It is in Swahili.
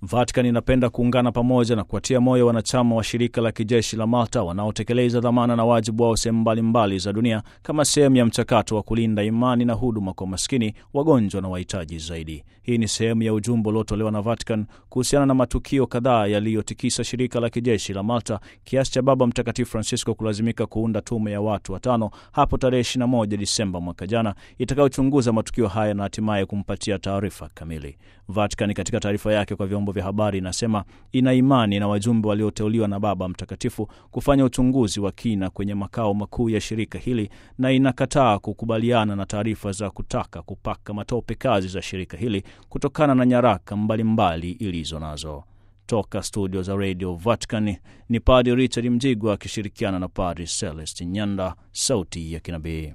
Vatican inapenda kuungana pamoja na kuwatia moyo wanachama wa shirika la kijeshi la Malta wanaotekeleza dhamana na wajibu wao sehemu mbalimbali za dunia kama sehemu ya mchakato wa kulinda imani na huduma kwa maskini, wagonjwa na wahitaji zaidi. Hii ni sehemu ya ujumbe uliotolewa na Vatican kuhusiana na matukio kadhaa yaliyotikisa shirika la kijeshi la Malta kiasi cha Baba Mtakatifu Francisco kulazimika kuunda tume ya watu watano hapo tarehe 21 Disemba mwaka jana itakayochunguza matukio haya na hatimaye kumpatia taarifa kamili. Vatican katika taarifa yake kwa vyombo vya habari inasema ina imani na wajumbe walioteuliwa na Baba Mtakatifu kufanya uchunguzi wa kina kwenye makao makuu ya shirika hili na inakataa kukubaliana na taarifa za kutaka kupaka matope kazi za shirika hili kutokana na nyaraka mbalimbali ilizo nazo. Toka studio za Radio Vatican ni Padre Richard Mjigwa akishirikiana na Padre Celestin Nyanda, sauti ya kinabii.